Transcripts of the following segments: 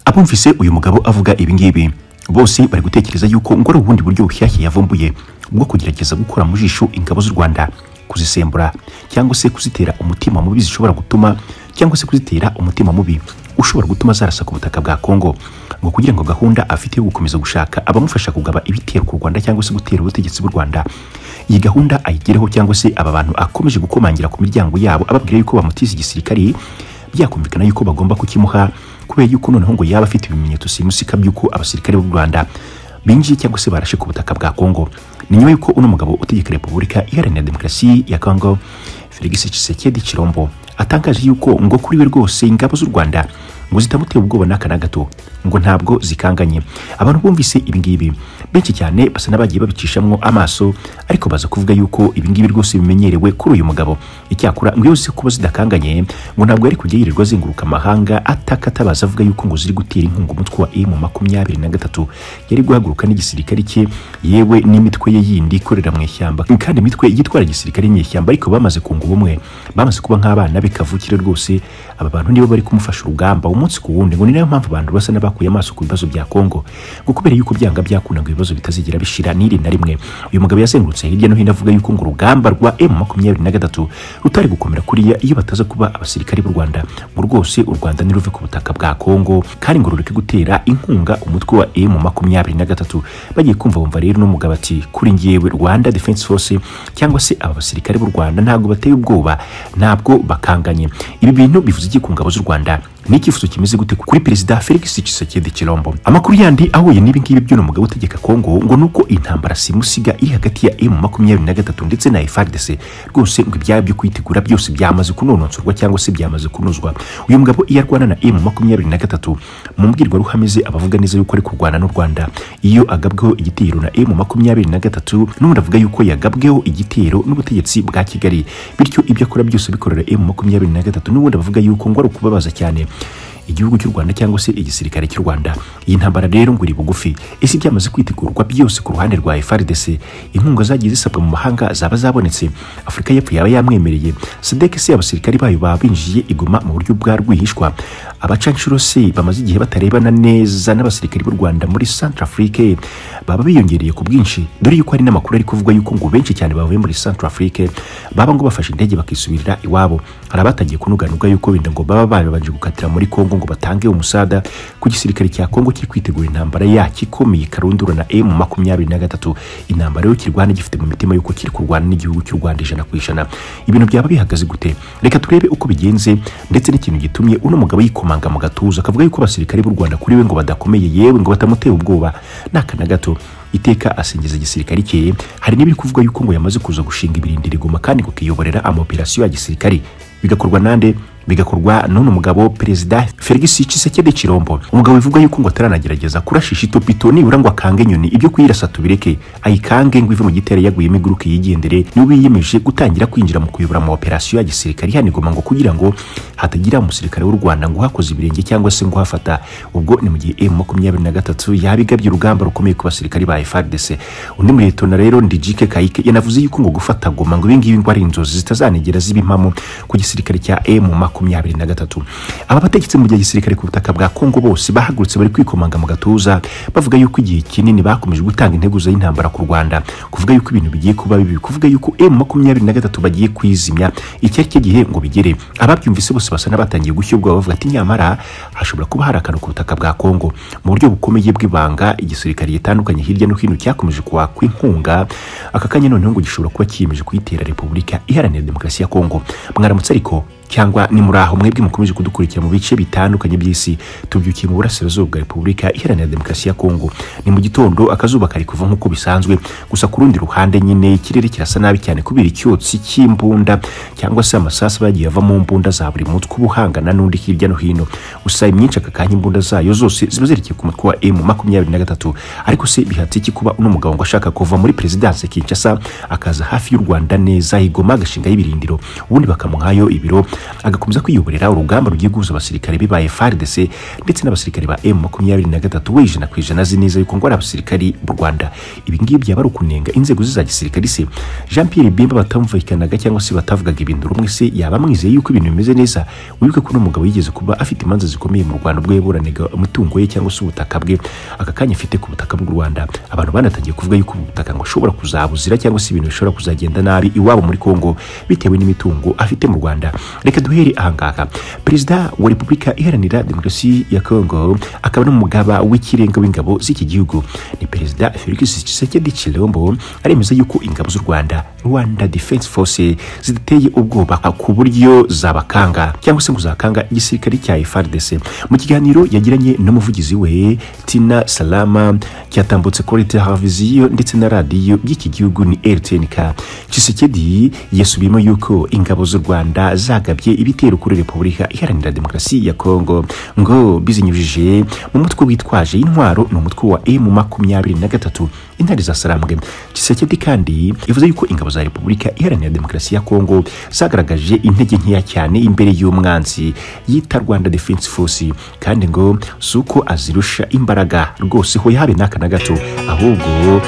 abumvise uyu mugabo avuga ibingibi bose bari gutekereza yuko ngo ari ubundi buryo bushyashya yavumbuye bwo kugerageza gukura mu jisho ingabo z'u rwanda kuzisembura cyangwa se kuzitera umutima mubi zishobora gutuma cyangwa se kuzitera umutima mubi ushobora gutuma zarasa ku butaka bwa Kongo ngo kugira ngo gahunda afite yo gukomeza gushaka abamufasha kugaba ibitero ku Rwanda cyangwa se gutera ubutegetsi bw'u Rwanda iyi gahunda ayigereho cyangwa se aba bantu akomeje gukomangira ku miryango yabo ababwira yuko bamutiza igisirikari byakumvikana yuko bagomba kukimuha kubera yuko noneho ngo yaba afite ibimenyetso simusika by'uko abasirikare b'u Rwanda binjiye cyangwa se barashe ku butaka bwa Kongo ni nyuma y'uko uno mugabo utegeka repubulika iharanira demokarasi ya Kongo Felix Tshisekedi Chilombo atangaje yuko ngo kuri we rwose ingabo z'u Rwanda ngo zitamuteye ubwoba n'aka na gato ngo ntabwo zikanganye abantu bumvise ibingibi benshi cyane basa n'abagiye babicishamo amaso ariko baza kuvuga yuko ibingibi rwose bimenyerewe kuri uyu mugabo icyakora ngo iyo zizi kuba zidakanganye ngo ntabwo yari kujya yirirwa azenguruka amahanga ataka atabaza avuga yuko ngo ziri gutera inkunga umutwe wa emu makumyabiri na gatatu yari guhaguruka n'igisirikare cye yewe n'imitwe ye yindi ikorera mu ishyamba kandi imitwe yitwara igisirikare nyeshyamba ariko bamaze kunga ubumwe bamaze kuba nk'abana be kavukire rwose aba bantu nibo bari kumufasha urugamba umunsi ku wundi ngo ni nayo mpamvu abantu basa n'abakuye amaso ku bibazo bya Kongo ngo kubera yuko byanga byakundaga ibibazo bitazigera bishira n'iri na rimwe uyu mugabo yazengurutse hirya no hino avuga yuko ngo urugamba rwa M23 rutari gukomera kuriya iyo bataza kuba abasirikare b'u Rwanda ngo rwose u Rwanda niruve ku butaka bwa Kongo kandi ngo rureke gutera inkunga umutwe wa M23 bagiye kumva bumva rero n'umugabo ati kuri ngewe Rwanda Defense Force cyangwa se aba basirikare b'u Rwanda ntabwo bateye ubwoba ntabwo bakanganye ibi bintu bivuze iki ku ngabo z'u Rwanda n'icyifuzo kimeze gute kuri perezida Felix Tshisekedi Chilombo amakuru yandi ahuye n'ibi ngibi by'uno mugabo utegeka Kongo ngo nuko intambara simusiga iri hagati ya M23 ndetse na FARDC rwose ngo ibyaba byo kwitegura byose byamaze kunonosorwa cyangwa se byamaze kunozwa uyu mugabo iyo arwana na M23 mu mbwirwaruhame ze abavuga neza yuko ari kurwana n'u Rwanda iyo agabweho igitero na M23 n'ubundi avuga yuko yagabweho igitero n'ubutegetsi bwa Kigali bityo ibyo akora byose bikorera M23 n'ubundi abavuga yuko ngo ari ukubabaza cyane igihugu cy'u Rwanda cyangwa se igisirikare cy'u Rwanda iyi ntambara rero ngo iri bugufi ese byamaze kwitegurwa byose ku ruhande rwa FARDC inkunga zagiye zisabwa mu mahanga zaba zabonetse Afurika y'Epfo yaba yamwemereye SADC se abasirikare bayo baba binjiye igoma mu buryo bwa rwihishwa abacanshuro se bamaze igihe batarebana neza n'abasirikare b'u Rwanda muri Centrafrique baba biyongereye ku bwinshi dore yuko hari n'amakuru ari kuvuga yuko ngo benshi cyane bavuye muri Centrafrique baba ngo bafashe indege bakisubirira iwabo hari abatangiye kunuganuga yuko wenda ngo baba babanje gukatira muri Kongo ngo batange umusada ku gisirikare cya Kongo kiri kwitegura intambara yacyo ikomeye karundura na M makumyabiri na gatatu intambara yo kirwana gifite mu mitima y'uko kiri kurwana n'igihugu cy'u Rwanda ijana ku ijana ibintu byaba bihagaze gute reka turebe uko bigenze ndetse n'ikintu gitumye uno mugabo yikomanga mu gatuza akavuga yuko abasirikare b'u Rwanda kuri we ngo badakomeye yewe ngo batamutera ubwoba n'akana gato iteka asingiza igisirikare cye hari n'ibiri kuvuga yuko ngo yamaze kuza gushinga ibirindiro igoma kandi kukiyoborera amaoperasiyo ya gisirikare bigakorwa nande bigakorwa n'uno mugabo perezida Felix Tshisekedi Chilombo umugabo bivuga yuko ngo ataranagerageza kurashisha itopito nibura ngo akange inyoni ibyo kuyirasa tubireke ayikange ngo ive mu gitero yaguyemo iguruke yigendere niwe yiyemeje gutangira kwinjira mu kuyobora mu operasiyo ya gisirikare hanigoma ngo kugira ngo hatagira umusirikare w'u Rwanda ngo hakoze ibirenge cyangwa se ngo hafata ubwo ni mu gihe M23 yabigabye urugamba rukomeye ku basirikare ba FARDC undi muri leta rero Ndijike Kayike yanavuze yuko ngo gufata goma ngo ibingibi ngo ari inzozi zitazanigera zibimamo ku gisirikare cya M23 makumyabiri na gatatu aba bategetsi mu gihe gisirikare ku butaka bwa Kongo bose bahagurutse bari kwikomanga mu gatuza bavuga yuko igihe kinini bakomeje gutanga integuza y'intambara ku Rwanda kuvuga yuko ibintu bigiye kuba bibi kuvuga yuko M23 bagiye kwizimya iki ari cyo gihe ngo bigere ababyumvise bose basa n'abatangiye gushyogwa bavuga ati nyamara hashobora kuba hari akantu ku butaka bwa Kongo mu buryo bukomeye bw'ibanga igisirikare gitandukanye hirya no hino cyakomeje kuwakwa inkunga aka kanya noneho ngo gishobora kuba kiyemeje kuyitera Repubulika Iharanira Demokarasi ya Kongo mwaramutse ariko cyangwa ni muri aho mwebwe mukomeje kudukurikira mu bice bitandukanye by'isi tubyukiye mu burasirazuba bwa repubulika iharanira demokarasi ya kongo ni mu gitondo akazuba kari kuva nk'uko bisanzwe gusa ku rundi ruhande nyine ikirere kirasa nabi cyane kubera icyotsi cy'imbunda cyangwa se amasasu bagiye ava mu mbunda za buri mutwe uba uhangana n'undi hirya no hino gusa imyinshi aka kanya imbunda zayo zose ziba zerekeye ku mutwe wa emu makumyabiri na gatatu ariko se bihatse iki kuba uno mugabo ngo ashaka kuva muri perezidanse kinshasa akaza hafi y'u rwanda neza igoma agashingaho ibirindiro ubundi bakamuhayo ibiro agakomeza kwiyoborera urugamba rugiye guhuza abasirikare be ba FARDC ndetse n'abasirikare ba M23 we ijana ku ijana azi neza yuko ngo ari abasirikari b'u Rwanda ibi ngibi byaba ari ukunenga inzego ze za gisirikare se Jean Pierre Bemba batamvikanaga cyangwa se batavugaga ibintu rumwe se yaba amwizeye yuko ibintu bimeze neza wibuke ko uno mugabo yigeze kuba afite imanza zikomeye mu Rwanda ubwo yaburanaga umutungo ye cyangwa se ubutaka bwe aka kanya afite ku butaka bw'u Rwanda abantu banatangiye kuvuga yuko ubu butaka ngo ashobora kuzabuzira cyangwa se ibintu bishobora kuzagenda nabi iwabo muri Kongo bitewe n'imitungo afite mu Rwanda reka duhere ahangaha perezida wa repubulika iharanira demokarasi ya Kongo akaba n'umugaba w'ikirenga w'ingabo z'iki gihugu ni perezida Felix Tshisekedi Chilombo aremeza yuko ingabo z'u Rwanda Rwanda Defense Force ziteye ubwoba ku buryo zabakanga cyangwa se ngo zakanga igisirikare cya FARDC mu kiganiro yagiranye n'umuvugizi we Tina Salama cyatambutse kuri televiziyo ndetse na radiyo by'iki gihugu ni RTNK Tshisekedi yasubiyemo yuko ingabo z'u Rwanda zagabye ibitero kuri Repubulika Iharanira Demokarasi ya Kongo ngo bizinyujije mu mutwe witwaje intwaro ni umutwe wa M makumyabiri na gatatu intare za Sarambwe Tshisekedi kandi yavuze yuko ingabo za Repubulika Iharanira Demokarasi ya Kongo zagaragaje intege nkeya cyane imbere y'umwanzi yita Rwanda Defense Force kandi ngo si uko azirusha imbaraga rwose ho yabe n'aka na gato ahubwo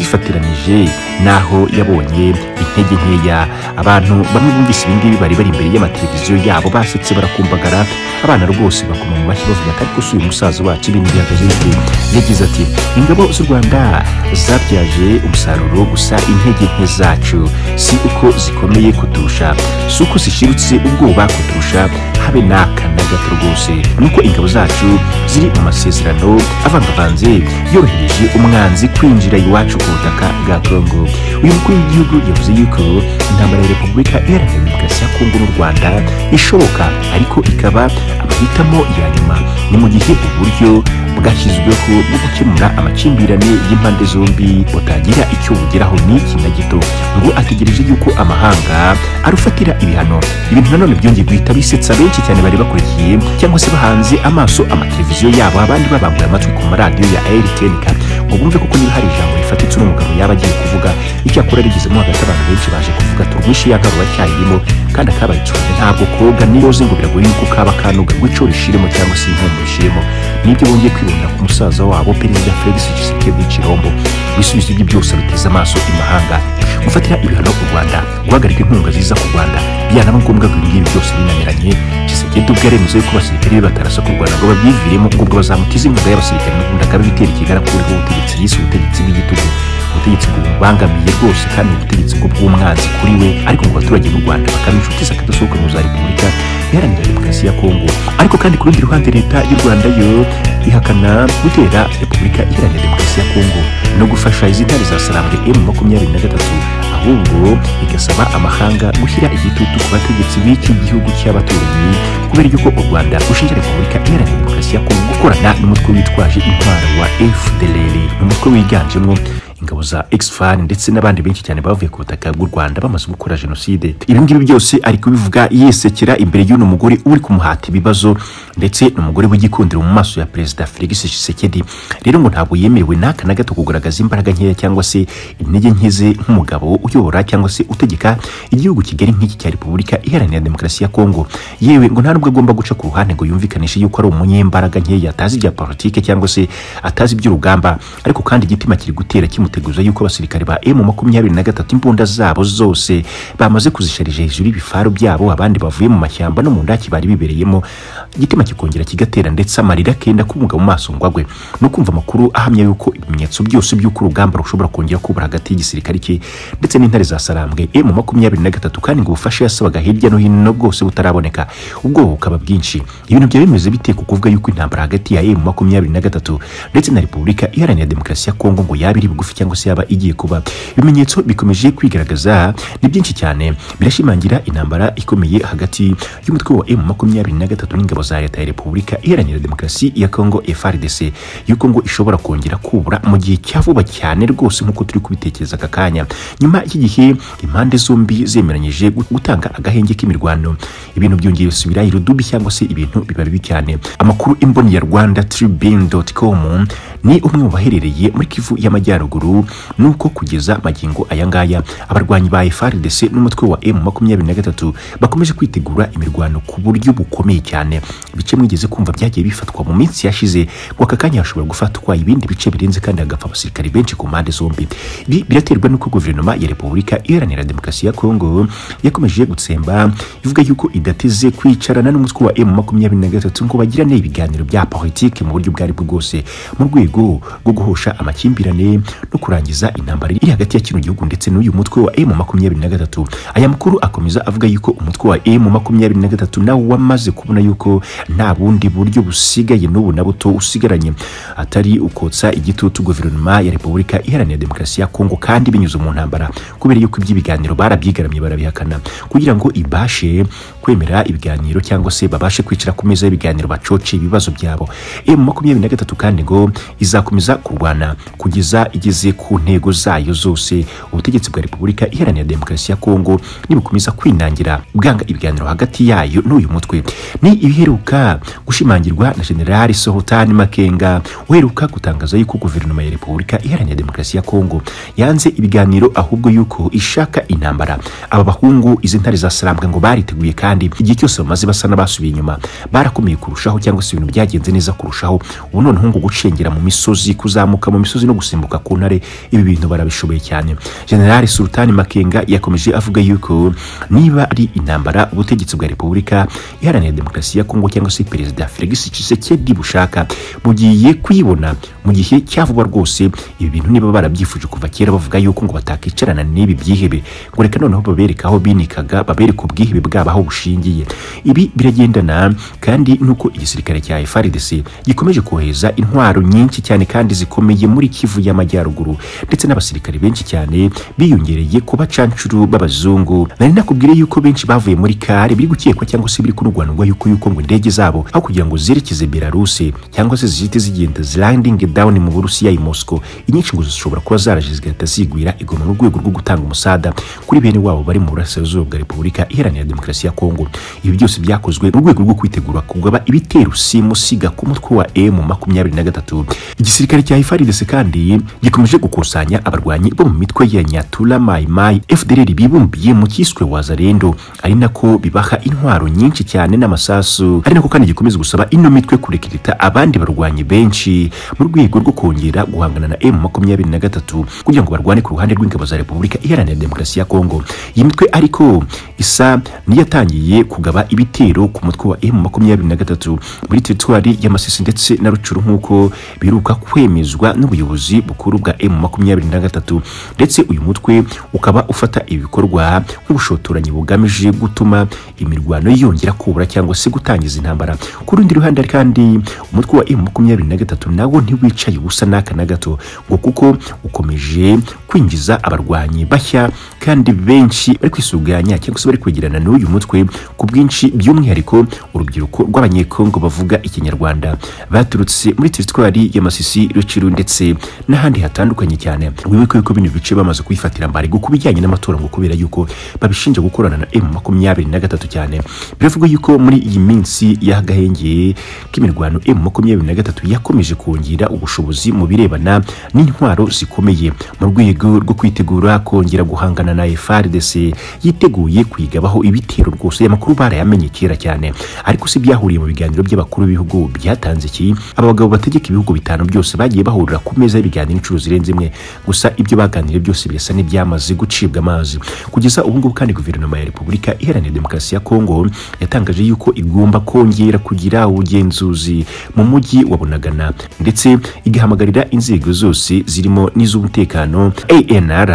yazifatiranyije n'aho yabonye intege nkeya abantu bamwe bumvise ibingibi bari bari imbere y'amateleviziyo yabo basetse barakumbagara abana rwose bakoma mu mashyi bavuga ko ariko si uyu musaza wacu ibintu bihagaze bite yagize ati ingabo z'u Rwanda zabyaje umusaruro gusa intege nke zacu si uko zikomeye kuturusha si uko zishirutse ubwoba kuturusha habe n'aka na gato rwose nuko ingabo zacu ziri mu masezerano avangavanze yorohereje umwanzi kwinjira iwacu ku butaka bwa kongo uyu mukuru w'igihugu yavuze yuko intambara ya repubulika iharanira demokarasi ya kongo n'u rwanda ishoboka ariko ikaba amahitamo ya nyuma ni mu gihe uburyo bwashyizweho bwo gukemura amakimbirane y'impande zombi utagira icyo bugeraho n'iki na gito ngo ategereje yuko amahanga arufatira ibihano ibintu nanone byongeye guhita bisetsa benshi cyane bari bakurikiye cyangwa se bahanze amaso amateleviziyo yabo abandi babanguye amatwi ku maradiyo ya RTNK ngo bumve koko niba hari ijambo rifatitse uno mugabo yaba agiye kuvuga icyakora rigezemo hagati abantu benshi baje kuvuga turwishe yagarura cyayirimo kandi akabaye icumbi ntabwo koga niyoze ngo biragoye yuko kaba kanuga ngo ico rishiremo cyangwa se inkomo rishiremo nibyo bongeye kwibonera ku musaza wabo perezida Felix Tshisekedi Chilombo ibisubizo bye byose biteze amaso imahanga gufatira ibihano u Rwanda guhagarika inkunga ziza ku Rwanda byanaba ngombwa ko ibingibi byose binaniranye Tshisekedi ubwo yaremezo yuko abasirikare be batarasa ku Rwanda ngo babyiviremo ubwo bazamutiza inkunga y'abasirikare n'ubundi akaba ibitera ikigarakuriho ubutegetsi yise ubutegetsi bw'igitugu ubutegetsi bubangamiye rwose kandi ubutegetsi bwo bw'umwanzi kuri we ariko mu baturage b'u Rwanda bakaba inshuti za kadasohoka mu za Repubulika iharanira demokarasi ya Kongo ariko kandi ku rundi ruhande leta y'u Rwanda yo ihakana gutera Repubulika iharanira demokarasi ya Kongo no gufasha izi ntare za Sarambwe M makumyabiri na gatatu ahubwo igasaba amahanga gushyira igitutu ku bategetsi b'iki gihugu cy'abaturanyi kubera yuko u Rwanda rushinja Repubulika Iharanira Demokarasi ya Kongo gukorana n'umutwe witwaje intwaro wa FDLR umutwe wiganjemo ingabo za Exfan ndetse n'abandi benshi cyane bavuye ku butaka bw'u Rwanda bamaze gukora jenoside ibi ngibi byose ari kubivuga yesekera imbere y'uno mugore uri kumuhata ibibazo ndetse n'umugore w'igikundiro mu maso ya perezida Felix Tshisekedi rero ngo ntabwo yemerewe n'aka na gato kugaragaza imbaraga nkeya cyangwa se intege nke ze nk'umugabo uyobora cyangwa se utegeka igihugu kigari nk'iki cya Repubulika Iharanira Demokarasi ya Kongo yewe ngo nta nubwo agomba guca ku ruhande ngo yumvikanishe yuko ari umunyembaraga nkeya atazi ibya politike cyangwa se atazi iby'urugamba ariko kandi igitima kiri gutera kimu guteguza yuko abasirikare ba M makumyabiri na gatatu imbunda zabo zose bamaze kuzisharije hejuru ibifaru byabo abandi bavuye mu mashyamba no mu ndaki bari bibereyemo igitima kikongera kigatera ndetse amarira akenda kumuga mu maso ngo agwe no kumva amakuru ahamya yuko ibimenyetso byose by'uko urugamba rushobora kongera kubura hagati y'igisirikare cye ndetse n'intare za Sarambwe M makumyabiri na gatatu kandi ngo ubufasha yasabaga hirya no hino bwose butaraboneka ubwo bukaba bwinshi ibintu byaba bimeze bite ku kuvuga yuko intambara hagati ya M makumyabiri na gatatu ndetse na Repubulika Iharanira Demokarasi ya Kongo ngo yaba iri bugufi cyangwa se yaba igiye kuba ibimenyetso bikomeje kwigaragaza ni byinshi cyane birashimangira intambara ikomeye hagati y'umutwe wa M23 n'ingabo za leta ya Repubulika Iharanira Demokarasi ya Kongo FARDC yuko ngo ishobora kongera kubura mu gihe cya vuba cyane rwose nkuko turi kubitekereza aka kanya nyuma iki gihe impande zombi zemeranyije gutanga agahenge k'imirwano ibintu byongeye subira irudubi cyangwa se ibintu biba bibi cyane amakuru imboni ya Rwanda Tribune.com ni umwe mu baherereye muri kivu y'amajyaruguru nuko kugeza magingo aya ngaya abarwanyi ba FARDC n'umutwe wa M23 bakomeje kwitegura imirwano ku buryo bukomeye cyane bice mwigeze kumva byagiye bifatwa mu minsi yashize ngo aka kanya hashobora gufatwa ibindi bice birenze kandi hagapfa abasirikari benshi ku mpande zombi ibi biraterwa n'uko guverinoma ya repubulika iharanira demokarasi ya kongo yakomeje gutsemba ivuga yuko idateze kwicarana n'umutwe wa M23 ngo bagirane ibiganiro bya politike mu buryo ubwo aribwo bwose mu rwego rwo guhosha amakimbirane no kurangiza intambara iri hagati ya kino gihugu ndetse n'uyu mutwe wa M23 aya makuru akomeza avuga yuko umutwe wa M23 nawo wamaze kubona yuko nta bundi buryo busigaye n'ubu na buto usigaranye atari ukotsa igitutu guverinoma ya repubulika iharanira demokarasi ya kongo kandi binyuze mu ntambara kubera yuko iby'ibiganiro barabyigaramye barabihakana kugira ngo ibashe kwemera ibiganiro cyangwa se babashe kwicara ku meza y'ibiganiro bacoce ibibazo byabo M23 kandi ngo izakomeza kurwana kugeza igeze ku ntego zayo zose ubutegetsi bwa repubulika iharanira demokarasi ya kongo nibukomeza kwinangira bwanga ibiganiro hagati yayo n'uyu mutwe ni ibiheruka gushimangirwa na generali sohotani makenga uheruka gutangaza yuko guverinoma ya repubulika iharanira demokarasi ya kongo yanze ibiganiro ahubwo yuko ishaka intambara aba bahungu izi ntare za sarambwe ngo bariteguye kandi igihe cyose bamaze basa n'abasubiye inyuma barakomeye kurushaho cyangwa se ibintu byagenze neza kurushaho ubu noneho ngo gucengera mu misozi kuzamuka mu misozi no gusimbuka ku ntare ibi bintu barabishoboye cyane generali sultani makenga yakomeje avuga yuko niba ari intambara ubutegetsi bwa repubulika iharanira demokarasi ya kongo cyangwa se perezida felix tshisekedi bushaka bugiye kuyibona mu gihe cya vuba rwose ibi bintu niba barabyifuje kuva kera bavuga yuko ngo batakicarana n'ibi byihebe ngo reka noneho babereka aho binikaga babereka ubwihebe bwabo aho bushingiye ibi biragendana kandi n'uko igisirikare cya FARDC gikomeje kohereza intwaro nyinshi cyane kandi zikomeye muri Kivu y'Amajyaruguru ndetse n'abasirikare benshi cyane biyongereye ku bacancuru b'abazungu nari nakubwire yuko benshi bavuye muri kare biri gukekwa cyangwa se biri kunurwanurwa yuko yuko ngo indege zabo aho kugira ngo zerekeze Belarus cyangwa se zihite zigenda landing down mu Burusiya i Moscow inyinshi ngo zishobora kuba zaraje zigahita zigwira igoma mu rwego rwo gutanga umusada kuri bene wabo bari mu burasirazuba bwa Repubulika Iharanira Demokarasi ya Kongo ibi byose byakozwe mu rwego rwo kwitegura kugaba ibitero simusiga ku mutwe wa M23 igisirikare cya FARDC kandi gikomeje gukusanya abarwanyi bo mu mitwe ya Nyatura Mai Mai FDLR bibumbiye mu cyiswe Wazalendo ari nako bibaha intwaro nyinshi cyane n'amasasu ari nako kandi gikomeza gusaba ino mitwe kurekirita abandi barwanyi benshi mu rwego rwo kongera guhangana na M23 kugira ngo barwane ku ruhande rw'ingabo za Repubulika Iharanira Demokarasi ya Kongo iyi mitwe ariko isa niyatangiye kugaba ibitero ku mutwe wa M23 muri teritwari y'amasisi ndetse na rucuru nk'uko biruka kwemezwa n'ubuyobozi bukuru bwa M23 ndetse uyu mutwe ukaba ufata ibikorwa nk'ubushotoranyi bugamije gutuma imirwano yongera kubura cyangwa se gutangiza intambara ku rundi ruhande kandi umutwe wa M23 nawo ntiwicaye ubusa n'aka na gato ngo kuko ukomeje kwinjiza abarwanyi bashya kandi benshi bari kwisuganya cyangwa se bari kwegerana n'uyu mutwe ku bwinshi by'umwihariko urubyiruko rw'abanyekongo bavuga ikinyarwanda baturutse muri teritwari y'amasisi ruciru ndetse n'ahandi hatandukanye cyane wibuke yuko bino bice bamaze kuyifatira mbarigo ku bijyanye n'amatora ngo kubera yuko babishinja gukorana na M makumyabiri na gatatu cyane biravugwa yuko muri iyi minsi y'agahenge k'imirwano M makumyabiri na gatatu yakomeje kongera ubushobozi mu birebana n'intwaro zikomeye mu rwego rwo kwitegura kongera guhangana na FARDC yiteguye kuyigabaho ibitero rwose amakuru barayamenye kera cyane ariko se byahuriye mu biganiro by'abakuru b'ibihugu byatanze iki aba bagabo bategeka ibihugu bitanu byose bagiye bahurira ku meza y'ibiganiro inshuro zirenze imwe gusa ibyo baganiriye byose birasa n'ibyamaze gucibwa amazi kugeza ubu ngubu kandi guverinoma ya repubulika iharanira demokarasi ya kongo yatangaje yuko igomba kongera kugira ubugenzuzi mu mujyi wa bunagana ndetse igahamagarira inzego zose zirimo n'iz'umutekano anr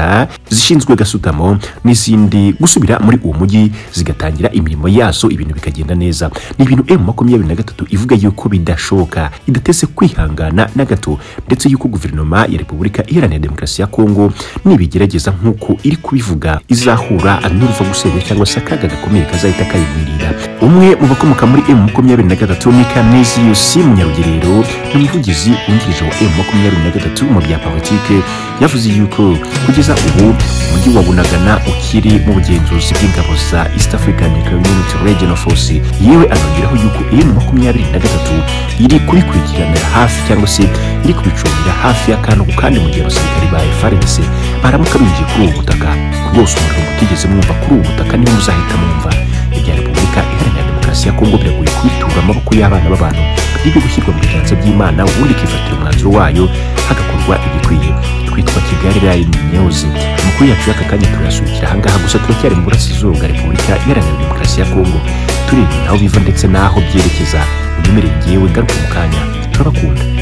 zishinzwe gasutamo n'izindi gusubira muri uwo mujyi zigatangira imirimo yazo ibintu bikagenda neza ni ibintu m makumyabiri na gatatu ivuga yuko bidashoboka idateze kwihangana na gato ndetse yuko guverinoma ya repubulika iharanira demokarasi ya kongo nibigerageza nk'uko iri kubivuga izahura n'uruva gusenya cyangwa se akaga gakomeye kazahita kayivirira umwe mu bakomoka muri m makumyabiri na gatatu ni kaneziyusi munyarugerero ni umuvugizi wungirije wa m makumyabiri na gatatu mu bya politike yavuze yuko kugeza ubu umujyi wa bunagana ukiri mu bugenzuzi bw'ingabo za east african community regional force yewe anongeraho yuko m makumyabiri na gatatu iri kubikurikirana hafi cyangwa se iri kubicungira hafi y'akarago kandi mu gihe abasirikari ba FARDC baramuka binjiye kuri ubu butaka rwose umuriro mutigeze mwumva kuri ubu butaka niwo muzahita mwumva ibya repubulika iharanira demokarasi ya kongo biragoye kubitura amaboko y'abana b'abantu biri gushyirwa mu biganza by'imana ubundi ikifatira umwanzuro wayo hagakorwa igikwiye twitwa kigali live news amakuru yacu y'aka kanya turayasubikira ahangaha gusa turacyari mu burasirazuba bwa repubulika iharanira demokarasi ya kongo turebye naho biva ndetse n'aho byerekeza umemereye ngewe ngaruke mu kanya turabakunda